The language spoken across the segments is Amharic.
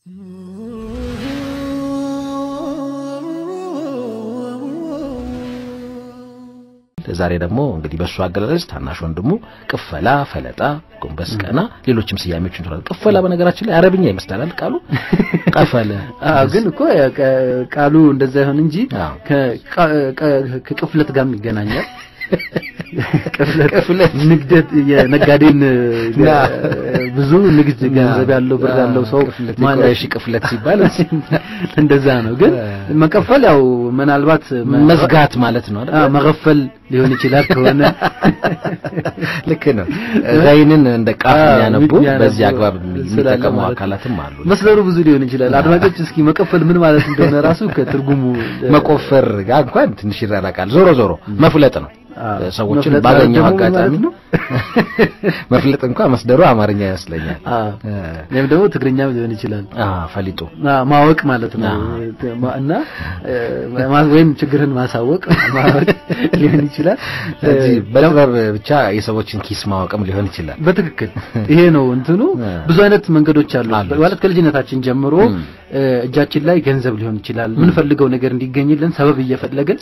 ዛሬ ደግሞ እንግዲህ በእሱ አገላለጽ ታናሽ ወንድሙ ቅፈላ፣ ፈለጣ፣ ጎንበስ ቀና፣ ሌሎችም ስያሜዎች እንችላለን። ቅፈላ በነገራችን ላይ አረብኛ ይመስላል ቃሉ ቀፈለ። አዎ፣ ግን እኮ ቃሉ እንደዛ ይሆን እንጂ ከቅፍለት ጋርም ይገናኛል። ቅፍለት ንግደት የነጋዴን ብዙ ንግድ ገንዘብ ያለው ብር ያለው ሰው ማለት እሺ፣ ቅፍለት ሲባል እንደዛ ነው። ግን መቀፈል ያው ምናልባት መዝጋት ማለት ነው አይደል? መገፈል ሊሆን ይችላል ከሆነ ልክ ነው። ዛይንን እንደ ቃፍ የሚያነቡ በዚህ አግባብ የሚጠቀሙ አካላትም አሉ። መስለሩ ብዙ ሊሆን ይችላል። አድማጮች እስኪ መቀፈል ምን ማለት እንደሆነ ራሱ ከትርጉሙ መቆፈር ጋር እንኳን ትንሽ ይራራቃል። ዞሮ ዞሮ መፍለጥ ነው። ሰዎችን ባገኘው አጋጣሚ መፍለጥ እንኳን መስደሩ አማርኛ ይመስለኛል። ወይም ደግሞ ትግርኛም ሊሆን ይችላል። ፈሊጡ ማወቅ ማለት ነው እና ወይም ችግርን ማሳወቅ ማወቅ ሊሆን ይችላል። እዚህ በጥበብ ብቻ የሰዎችን ኪስ ማወቅም ሊሆን ይችላል። በትክክል ይሄ ነው እንትኑ። ብዙ አይነት መንገዶች አሉ ማለት ከልጅነታችን ጀምሮ እጃችን ላይ ገንዘብ ሊሆን ይችላል። ምንፈልገው ነገር እንዲገኝልን ሰበብ እየፈለግን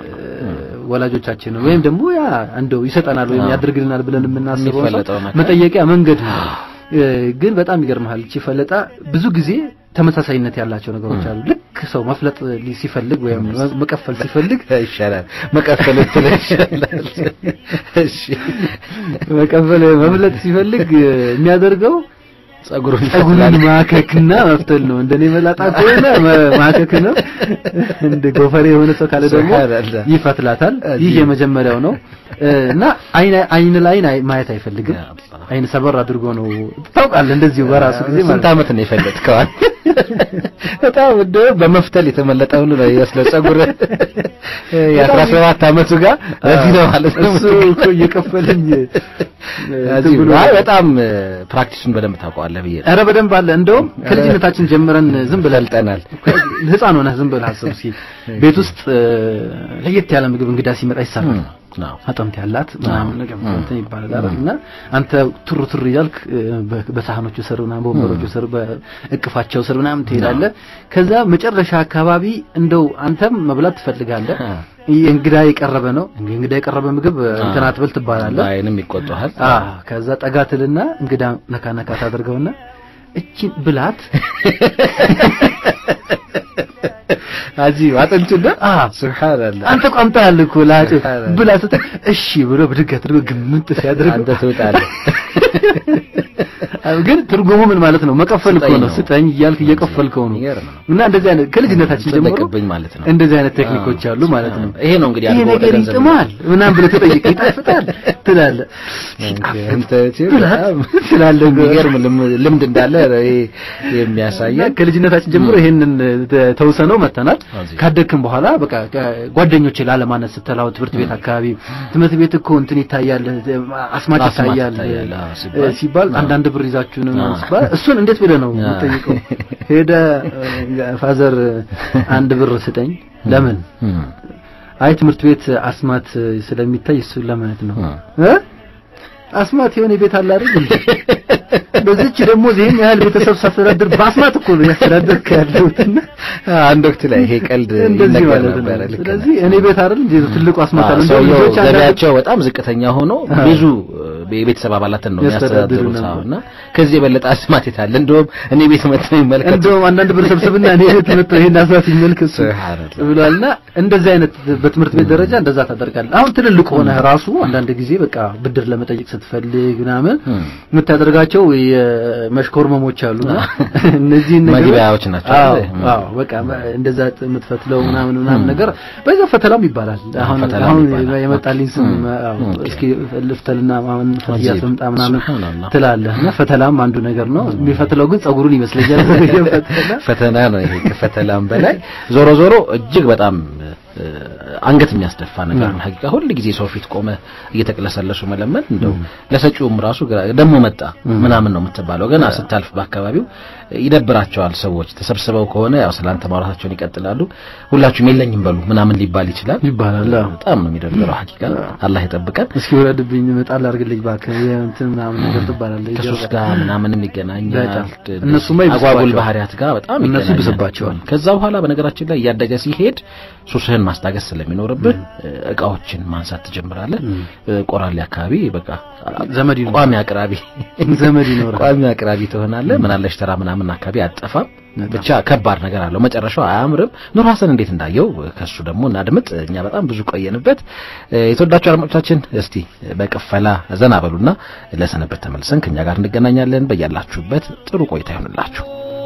ወላጆቻችንን ወይም ደግሞ ያ እንደው ይሰጠናል ወይም ያደርግልናል ብለን የምናስበው መጠየቂያ መንገድ ነው። ግን በጣም ይገርምሃል እቺ ፈለጣ ብዙ ጊዜ ተመሳሳይነት ያላቸው ነገሮች አሉ። ልክ ሰው መፍለጥ ሲፈልግ ወይም መቀፈል ሲፈልግ ይሻላል መቀፈል ይሻላል። እሺ መቀፈል መፍለጥ ሲፈልግ የሚያደርገው ጸጉሩን ጸጉሩን ማከክና መፍተል ነው። እንደኔ መላጣ ከሆነ ማከክ ነው። እንደ ጎፈሬ የሆነ ሰው ካለ ደግሞ ይፈትላታል። ይህ የመጀመሪያው ነው እና አይን አይን ላይ ማየት አይፈልግም። አይን ሰበር አድርጎ ነው ታውቃለህ። እንደዚሁ በራሱ ጊዜ ስንት ዓመት ነው የፈለጥከዋል? በጣም እንደ በመፍተል የተመለጠው ነው ይመስለው ጸጉር የአስራ ሰባት ዓመቱ ጋር ለዚህ ነው ማለት ነው እሱ እኮ እየከፈለኝ አይ በጣም ፕራክቲሱን በደንብ ታውቀዋለህ ብዬ ኧረ በደንብ አለ። እንደውም ከልጅነታችን ጀምረን ዝም ብለን ጠናል። ህፃን ሆነህ ዝም ብለህ አስብ እስኪ ቤት ውስጥ ለየት ያለ ምግብ እንግዳ ሲመጣ ይሰራል። አጥንት ያላት ምናምን ነገር እንትን ይባላል አይደል? እና አንተ ቱር ቱር እያልክ በሳህኖቹ ስር ምናምን በወንበሮቹ ስር በእቅፋቸው ስር ምናምን ትሄዳለህ። ከዛ መጨረሻ አካባቢ እንደው አንተም መብላት ትፈልጋለህ። እንግዳ የቀረበ ነው እንግዳ የቀረበ ምግብ እንትን አትበል ትባላለህ። አይንም ይቆጣሃል። ከዛ ጠጋ ትልና እንግዳ ነካ ነካ ታደርገውና እቺን ብላት አጂ አጥንቱና አ ሱብሃንአላህ አንተ ቋምጣ ያለ እኮ ላጭ ብላ ስትል እሺ ብሎ ብድግ አድርጎ ግምት ሲያደርግ አንተ ትወጣለህ። ግን ትርጉሙ ምን ማለት ነው? መቀፈል እኮ ነው። ስጠኝ እያልክ እየቀፈልከው ነው። እና እንደዚህ አይነት ከልጅነታችን ጀምሮ ማለት ነው። እንደዚህ አይነት ቴክኒኮች አሉ ማለት ነው። ይሄ ነው እንግዲህ ይሄ ነገር ይጥማል ምናምን ብለህ ተጠይቅ ይጣፍጣል ትላለህ። ትላለህ የሚገርም ልምድ እንዳለ የሚያሳየን ከልጅነታችን ጀምሮ ይሄንን ተውሰነው መተናል። ካደግክም በኋላ በቃ ጓደኞቼ ላለማነት ስትላው ትምህርት ቤት አካባቢ ትምህርት ቤት እኮ እንትን ይታያል፣ አስማት ይታያል ሲባል አንዳንድ ብር ይዛችሁ ነው ሲባል እሱን እንዴት ብለህ ነው የምጠይቀው? ሄደ ፋዘር አንድ ብር ስጠኝ። ለምን? አይ ትምህርት ቤት አስማት ስለሚታይ እሱን ለማለት ነው እ አስማት የሆነ ቤት አለ አይደል? በዚች ደግሞ ይሄን ያህል ቤተሰብ ሳስተዳድር በአስማት እኮ ነው ያስተዳድርክ ያለሁትና አንድ ወቅት ላይ ይሄ ቀልድ እንደዚህ ማለት ነው። ስለዚህ እኔ ቤት አይደል እንዴ ትልቁ አስማት አለ እንደው ልጆች ገቢያቸው በጣም ዝቅተኛ ሆኖ ብዙ የቤተሰብ አባላትን ነው የሚያስተዳድሩት እና ከዚህ የበለጠ አስማት የታለ? እንደውም እኔ ቤት መጥተው ይመልከቱ። እንደውም አንዳንድ ብር ሰብስብና እኔ ቤት መጥተው ይሄን አስማት ይመልከቱ ብሏልና እንደዚህ አይነት በትምህርት ቤት ደረጃ እንደዛ ታደርጋለህ። አሁን ትልልቅ ሆነህ ራሱ አንዳንድ ጊዜ በቃ ብድር ለመጠየቅ ስትፈልግ ምናምን የምታደርጋቸው የመሽኮርመሞች አሉና እነዚህ መግቢያዎች ናቸው። አዎ በቃ እንደዛ የምትፈትለው ምናምን ምናምን ነገር በዛ ፈተላም ይባላል። አሁን አሁን የመጣልኝ ስም እስኪ ልፍተልና ማምን ፈትያ ስምጣ ምናምን ትላለህ እና ፈተላም አንዱ ነገር ነው። የሚፈትለው ግን ጸጉሩን ይመስለኛል። ፈተና ነው ይሄ ከፈተላም በላይ ዞሮ ዞሮ እጅግ በጣም አንገት የሚያስደፋ ነገር ነው። ሀቂቃ ሁል ጊዜ ሰው ፊት ቆመ እየተቅለሰለሱ መለመን እንደው ለሰጪውም ራሱ ደግሞ መጣ ምናምን ነው የምትባለው። ገና ስታልፍ በአካባቢው ይደብራቸዋል ሰዎች ተሰብስበው ከሆነ ያው ስላንተ ማውራታቸውን ይቀጥላሉ። ሁላችሁም የለኝም በሉ ምናምን ሊባል ይችላል ይባላል። በጣም ነው የሚደብረው። ሀቂቃ አላህ ይጠብቀን። እስኪ ወረድብኝ መጣል አድርግልኝ እባክህ እንትን ምናምን ነገር ትባላለህ። ከሱስ ጋር ምናምንም ይገናኛል። እነሱማ አጓጉል ባህሪያት ጋር በጣም እነሱ ይብስባቸዋል። ከዛ በኋላ በነገራችን ላይ እያደገ ሲሄድ ሱስህን ማስታገስ ስለሚኖርብህ እቃዎችን ማንሳት ትጀምራለህ። ቆራሌ አካባቢ በቃ ዘመድ ቋሚ አቅራቢ ዘመድ ይኖራል። ቋሚ አቅራቢ ትሆናለህ። ምናለሽ ተራ ምናምን አካባቢ አጠፋም። ብቻ ከባድ ነገር አለው። መጨረሻው አያምርም። ኑር ሀሰን እንዴት እንዳየው ከሱ ደግሞ እናድምጥ። እኛ በጣም ብዙ ቆየንበት። የተወዳችሁ አድማጮቻችን እስቲ በቅፈላ ዘና በሉና ለሰነበት ተመልሰን ከኛ ጋር እንገናኛለን። በያላችሁበት ጥሩ ቆይታ ይሆንላችሁ።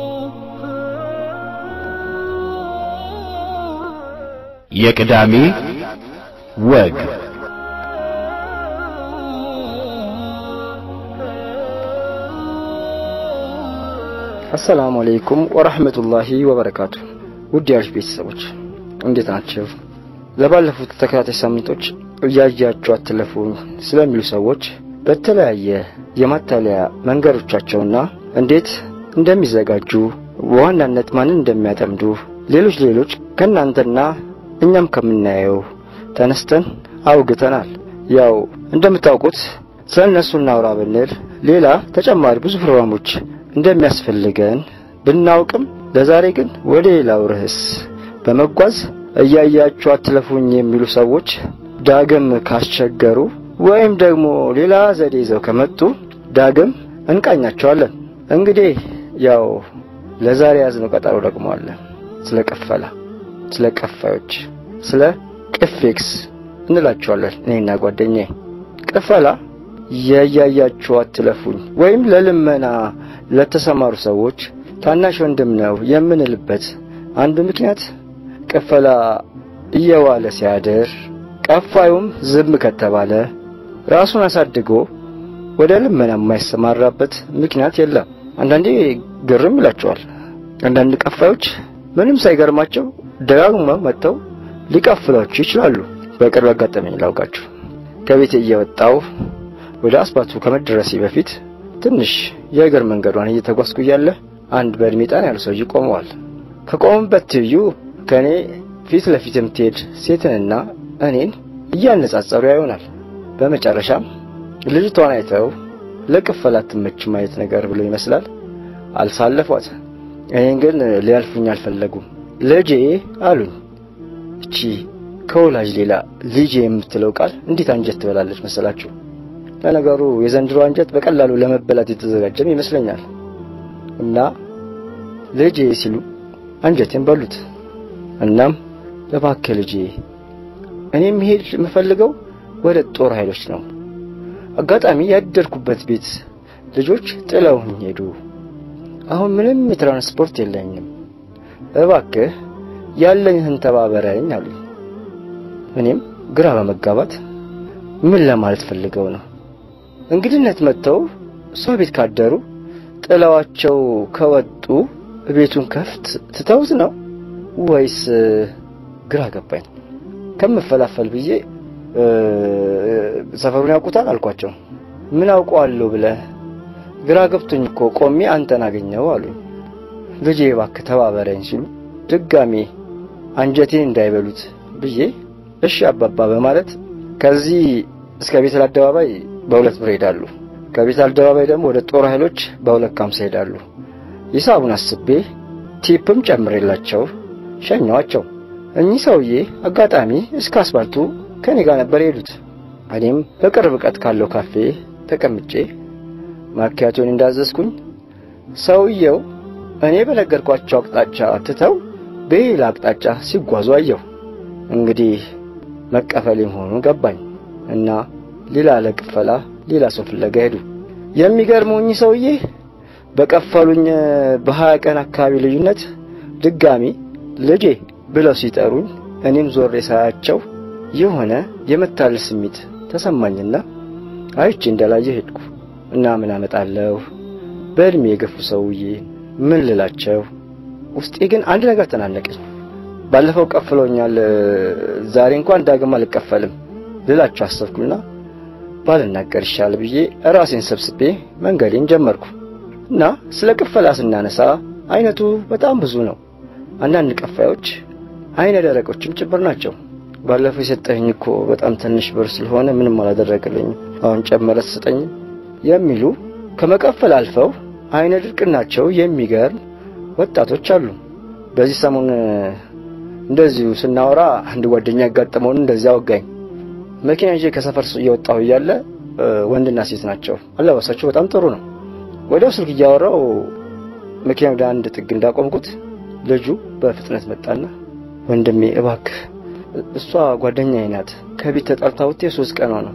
የቅዳሜ ወግ አሰላሙ አለይኩም ወራህመቱላሂ ወበረካቱ። ውድ ያልሽ ቤተሰቦች እንዴት ናቸው? ለባለፉት ተከታታይ ሳምንቶች እያያችሁ አትለፉኝ ስለሚሉ ሰዎች በተለያየ የማታለያ መንገዶቻቸውና እንዴት እንደሚዘጋጁ በዋናነት ማንን እንደሚያጠምዱ ሌሎች ሌሎች ከእናንተና እኛም ከምናየው ተነስተን አውግተናል። ያው እንደምታውቁት ስለ እነሱ እናውራ ብንል ሌላ ተጨማሪ ብዙ ፕሮግራሞች እንደሚያስፈልገን ብናውቅም ለዛሬ ግን ወደ ሌላው ርዕስ በመጓዝ እያያችሁ አትለፉኝ የሚሉ ሰዎች ዳግም ካስቸገሩ ወይም ደግሞ ሌላ ዘዴ ይዘው ከመጡ ዳግም እንቃኛቸዋለን። እንግዲህ ያው ለዛሬ ያዝነው ቀጠሮ ደግሞ አለ። ስለ ቅፈላ፣ ስለ ቀፋዮች፣ ስለ ቅፌክስ እንላቸዋለን እኔና ጓደኛዬ። ቅፈላ የያያችሁ አትለፉኝ ወይም ለልመና ለተሰማሩ ሰዎች ታናሽ ወንድም ነው የምንልበት አንዱ ምክንያት ቅፈላ እየዋለ ሲያድር ቀፋዩም ዝም ከተባለ ራሱን አሳድጎ ወደ ልመና የማይሰማራበት ምክንያት የለም። አንዳንዴ ግርም ይላቸዋል። አንዳንድ ቀፋዮች ምንም ሳይገርማቸው ደጋግመው መጥተው ሊቀፍሏችሁ ይችላሉ። በቅርብ አጋጠመኝ ላውቃችሁ። ከቤት እየወጣው ወደ አስፓልቱ ከመድረሴ በፊት ትንሽ የእግር መንገዷን እየተጓዝኩ እያለ አንድ በእድሜ ጣን ያሉ ሰውዬ ቆመዋል። ከቆሙበት ትይዩ ከእኔ ፊት ለፊት የምትሄድ ሴትንና እኔን እያነጻጸሩ ያዩናል። በመጨረሻም ልጅቷን አይተው ለቅፈላ አትመችም አይነት ነገር ብሎ ይመስላል አልሳለፏት። እኔን ግን ሊያልፉኝ አልፈለጉም። ልጄ አሉኝ። እቺ ከወላጅ ሌላ ልጄ የምትለው ቃል እንዴት አንጀት ትበላለች መሰላችሁ? ለነገሩ የዘንድሮ አንጀት በቀላሉ ለመበላት የተዘጋጀም ይመስለኛል። እና ልጄ ሲሉ አንጀቴን በሉት። እናም እባክህ ልጄ እኔ መሄድ የምፈልገው ወደ ጦር ኃይሎች ነው። አጋጣሚ ያደርኩበት ቤት ልጆች ጥለውኝ ሄዱ። አሁን ምንም የትራንስፖርት የለኝም። እባክህ ያለኝህን ተባበረኝ አሉኝ። እኔም ግራ በመጋባት ምን ለማለት ፈልገው ነው? እንግድነት መጥተው ሰው ቤት ካደሩ ጥለዋቸው ከወጡ ቤቱን ከፍት ትተውት ነው ወይስ? ግራ ገባኝ። ከምፈላፈል ብዬ ሰፈሩን ያውቁታል አልኳቸው። ምን አውቀዋለሁ ብለህ ግራ ገብቶኝ እኮ ቆሜ አንተን አገኘው አሉኝ። ልጄ እባክህ ተባበረኝ ሲሉ ድጋሜ አንጀቴን እንዳይበሉት ብዬ እሺ አባባ በማለት ከዚህ እስከ ቤተል አደባባይ በሁለት ብር ሄዳሉ። ከቤተል አደባባይ ደግሞ ወደ ጦር ኃይሎች በሁለት ካምሳ ሄዳሉ። ሂሳቡን አስቤ ቲፕም ጨምሬላቸው ሸኘዋቸው። እኚህ ሰውዬ አጋጣሚ እስከ አስፋልቱ ከኔ ጋር ነበር የሄዱት። እኔም በቅርብ ርቀት ካለው ካፌ ተቀምጬ ማኪያቶን እንዳዘዝኩኝ ሰውየው እኔ በነገርኳቸው አቅጣጫ ትተው በሌላ አቅጣጫ ሲጓዙ አየሁ። እንግዲህ መቀፈል መሆኑን ገባኝ እና ሌላ ለቅፈላ ሌላ ሰው ፍለጋ ሄዱ። የሚገርመው እኚህ ሰውዬ በቀፈሉኝ በሀያ ቀን አካባቢ ልዩነት ድጋሚ ልጄ ብለው ሲጠሩኝ እኔም ዞሬ ሳያቸው የሆነ የመታለል ስሜት ተሰማኝና አይቼ እንዳላየ ሄድኩ እና ምን አመጣለሁ በእድሜ የገፉ ሰውዬ ምን ልላቸው? ውስጤ ግን አንድ ነገር ተናነቀኝ። ባለፈው ቀፍሎኛል፣ ዛሬ እንኳን ዳግም አልቀፈልም ልላቸው አሰብኩና ባልናገር ይሻል ብዬ ራሴን ሰብስቤ መንገዴን ጀመርኩ እና ስለ ቅፈላ ስናነሳ አይነቱ በጣም ብዙ ነው። አንዳንድ ቀፋዮች አይነ ደረቆችም ጭምር ናቸው። ባለፈው የሰጠኝ እኮ በጣም ትንሽ ብር ስለሆነ ምንም አላደረገልኝም፣ አሁን ጨመረ ስጠኝ የሚሉ ከመቀፈል አልፈው አይነ ድርቅናቸው የሚገርም ወጣቶች አሉ። በዚህ ሰሞን እንደዚሁ ስናወራ አንድ ጓደኛ ያጋጠመውን እንደዚህ አወጋኝ። መኪና ይዤ ከሰፈር እየወጣሁ እያለ ወንድና ሴት ናቸው። አለባበሳቸው በጣም ጥሩ ነው። ወዲያው ስልክ እያወራው መኪና ወደ አንድ ጥግ እንዳቆምኩት ልጁ በፍጥነት መጣና ወንድሜ እባክህ እሷ ጓደኛዬ ናት። ከቤት ተጣልታ ውጤ ሶስት ቀኗ ነው።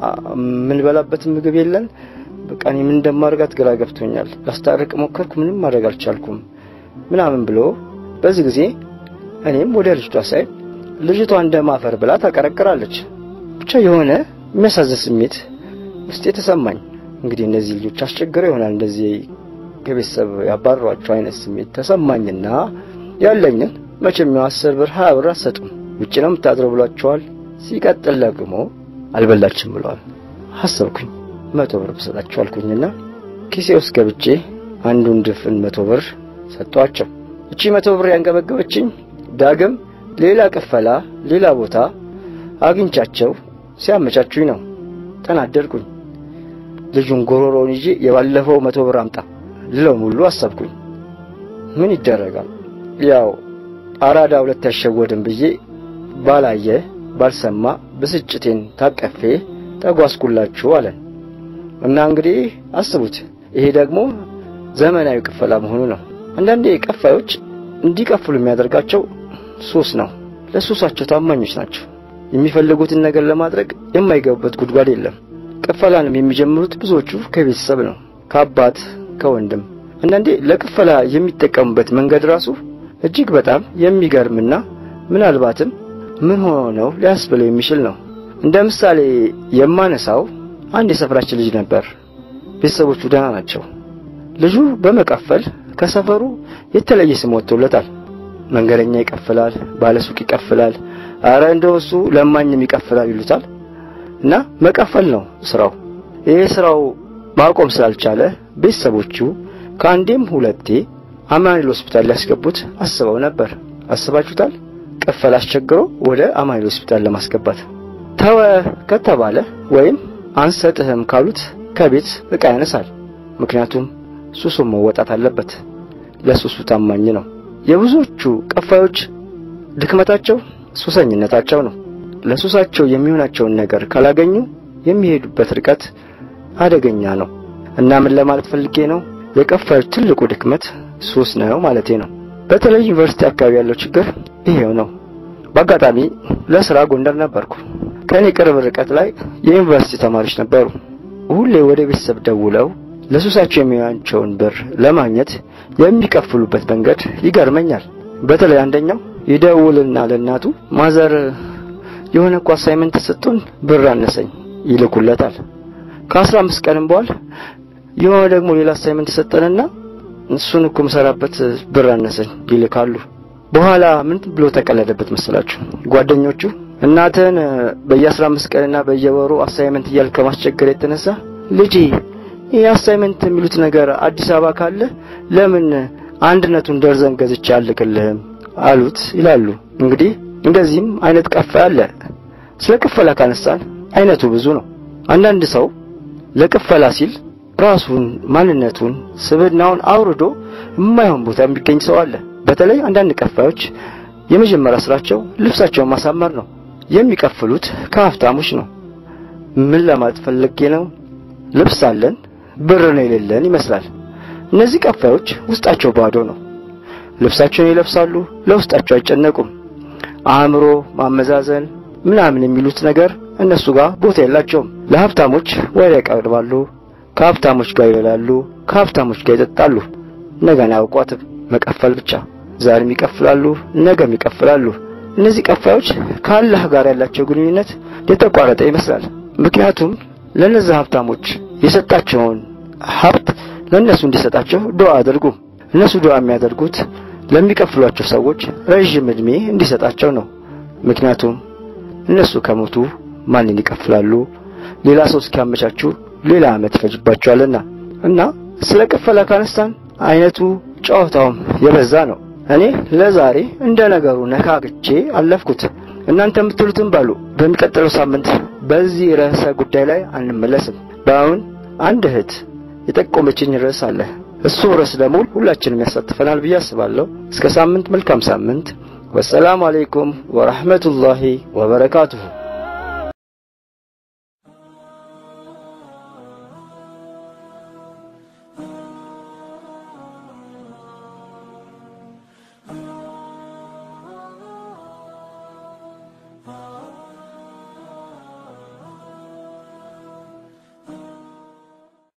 ምን በላበት ምግብ የለን። በቃ እኔ ምን እንደማደርጋት ግራ ገብቶኛል። ላስታርቅ ሞከርኩ፣ ምንም ማድረግ አልቻልኩም ምናምን ብሎ በዚህ ጊዜ እኔም ወደ ልጅቷ ሳይ ልጅቷ እንደማፈር ብላ ታቀረቅራለች። ብቻ የሆነ የሚያሳዝን ስሜት ውስጤ ተሰማኝ። እንግዲህ እነዚህ ልጆች አስቸግረው ይሆናል እንደዚህ ከቤተሰብ ያባረሯቸው አይነት ስሜት ተሰማኝና ያለኝን መቼም አስር ብር ሀያ ብር አትሰጡም ውጭ ነው የምታድረው ብሏቸዋል። ሲቀጥል ደግሞ አልበላችም ብለዋል። አሰብኩኝ መቶ ብር ብሰጣቸው አልኩኝና ኪሴ ውስጥ ገብቼ አንዱን ድፍን መቶ ብር ሰጧቸው። እቺ መቶ ብር ያንገበገበችኝ ዳግም ሌላ ቅፈላ ሌላ ቦታ አግኝቻቸው ሲያመቻቹኝ ነው። ተናደድኩኝ። ልጁን ጎሮሮውን ይዤ የባለፈው መቶ ብር አምጣ ልለው ሙሉ አሰብኩኝ። ምን ይደረጋል ያው አራዳ ሁለት አይሸወድም ብዬ ባላየ ባልሰማ ብስጭቴን ታቀፌ ተጓዝኩላችሁ አለን እና እንግዲህ አስቡት። ይሄ ደግሞ ዘመናዊ ቅፈላ መሆኑ ነው። አንዳንዴ ቀፋዮች እንዲቀፍሉ የሚያደርጋቸው ሱስ ነው። ለሱሳቸው ታማኞች ናቸው። የሚፈልጉትን ነገር ለማድረግ የማይገቡበት ጉድጓድ የለም። ቅፈላንም የሚጀምሩት ብዙዎቹ ከቤተሰብ ነው፣ ከአባት ከወንድም። አንዳንዴ ለቅፈላ የሚጠቀሙበት መንገድ ራሱ እጅግ በጣም የሚገርምና ምናልባትም ምን ሆነው ሊያስብለው የሚችል ነው። እንደ ምሳሌ የማነሳው አንድ የሰፈራችን ልጅ ነበር። ቤተሰቦቹ ደህና ናቸው። ልጁ በመቀፈል ከሰፈሩ የተለየ ስም ወጥቶለታል። መንገደኛ ይቀፍላል፣ ባለሱቅ ይቀፍላል፣ አረ እንደው እሱ ለማኝም ይቀፍላል ይሉታል። እና መቀፈል ነው ስራው። ይሄ ስራው ማቆም ስላልቻለ ቤተሰቦቹ ከአንዴም ሁለቴ አማኑኤል ሆስፒታል ሊያስገቡት አስበው ነበር። አስባችሁታል? ቅፈል አስቸግሮ ወደ አማኑኤል ሆስፒታል ለማስገባት ተወ ከተባለ ወይም አንሰጥህም ካሉት ከቤት ዕቃ ያነሳል። ምክንያቱም ሱሱን መወጣት አለበት። ለሱሱ ታማኝ ነው። የብዙዎቹ ቀፋዮች ድክመታቸው ሱሰኝነታቸው ነው። ለሱሳቸው የሚሆናቸውን ነገር ካላገኙ የሚሄዱበት ርቀት አደገኛ ነው እና ምን ለማለት ፈልጌ ነው የቀፋዮች ትልቁ ድክመት ሱስ ነው ማለቴ ነው። በተለይ ዩኒቨርሲቲ አካባቢ ያለው ችግር ይሄው ነው። በአጋጣሚ ለስራ ጎንደር ነበርኩ። ከኔ ቅርብ ርቀት ላይ የዩኒቨርሲቲ ተማሪዎች ነበሩ። ሁሌ ወደ ቤተሰብ ደውለው ለሱሳቸው የሚሆናቸውን ብር ለማግኘት የሚከፍሉበት መንገድ ይገርመኛል። በተለይ አንደኛው ይደውልና ለእናቱ ማዘር የሆነ እኮ አሳይመንት ተሰጥቶን ብር አነሰኝ ይልኩለታል። ከአስራ አምስት ቀንም በኋላ የሆነ ደግሞ ሌላ አሳይመንት ተሰጠንና እሱን እኮ የምሰራበት ብር አነሰኝ ይልካሉ። በኋላ ምን ብሎ ተቀለደበት መሰላችሁ? ጓደኞቹ እናትህን በየአስራ አምስት ቀንና በየወሩ አሳይመንት እያልክ ከማስቸገር የተነሳ ልጄ ይህ አሳይመንት የሚሉት ነገር አዲስ አበባ ካለ ለምን አንድነቱን ደርዘን ገዝቼ አልክልህም አሉት ይላሉ። እንግዲህ እንደዚህም አይነት ቀፋ አለ። ስለ ቅፈላ ካነሳን አይነቱ ብዙ ነው። አንዳንድ ሰው ለቅፈላ ሲል ራሱን ማንነቱን ስብዕናውን አውርዶ የማይሆን ቦታ የሚገኝ ሰው አለ። በተለይ አንዳንድ ቀፋዮች የመጀመሪያ ስራቸው ልብሳቸውን ማሳመር ነው። የሚቀፍሉት ከሀብታሞች ነው። ምን ለማለት ፈልጌ ነው? ልብስ አለን ብር ነው የሌለን ይመስላል። እነዚህ ቀፋዮች ውስጣቸው ባዶ ነው። ልብሳቸውን ይለብሳሉ፣ ለውስጣቸው አይጨነቁም። አእምሮ ማመዛዘን ምናምን የሚሉት ነገር እነሱ ጋር ቦታ የላቸውም። ለሀብታሞች ወሬ ያቀርባሉ፣ ከሀብታሞች ጋር ይበላሉ፣ ከሀብታሞች ጋር ይጠጣሉ። ነገን አያውቋትም፣ መቀፈል ብቻ። ዛሬም ይቀፍላሉ፣ ነገም ይቀፍላሉ። እነዚህ ቀፋዮች ከአላህ ጋር ያላቸው ግንኙነት የተቋረጠ ይመስላል። ምክንያቱም ለነዚህ ሀብታሞች የሰጣቸውን ሀብት ለእነሱ እንዲሰጣቸው ዱዓ አድርጉ። እነሱ ዱዓ የሚያደርጉት ለሚከፍሏቸው ሰዎች ረዥም ዕድሜ እንዲሰጣቸው ነው። ምክንያቱም እነሱ ከሞቱ ማንን ይከፍላሉ? ሌላ ሰው እስኪያመቻቹ ሌላ ዓመት ይፈጅባቸዋልና እና ስለ ቅፈላ ካነሳን አይነቱ ጨዋታውም የበዛ ነው። እኔ ለዛሬ እንደ ነገሩ ነካክቼ አለፍኩት። እናንተ የምትሉትን ባሉ። በሚቀጥለው ሳምንት በዚህ ርዕሰ ጉዳይ ላይ አንመለስም። በአሁን አንድ እህት የጠቆመችኝ ርዕስ አለ። እሱ ርዕስ ደግሞ ሁላችንም ያሳትፈናል ብዬ አስባለሁ። እስከ ሳምንት፣ መልካም ሳምንት። ወሰላሙ አለይኩም ወራህመቱላሂ ወበረካቱሁ።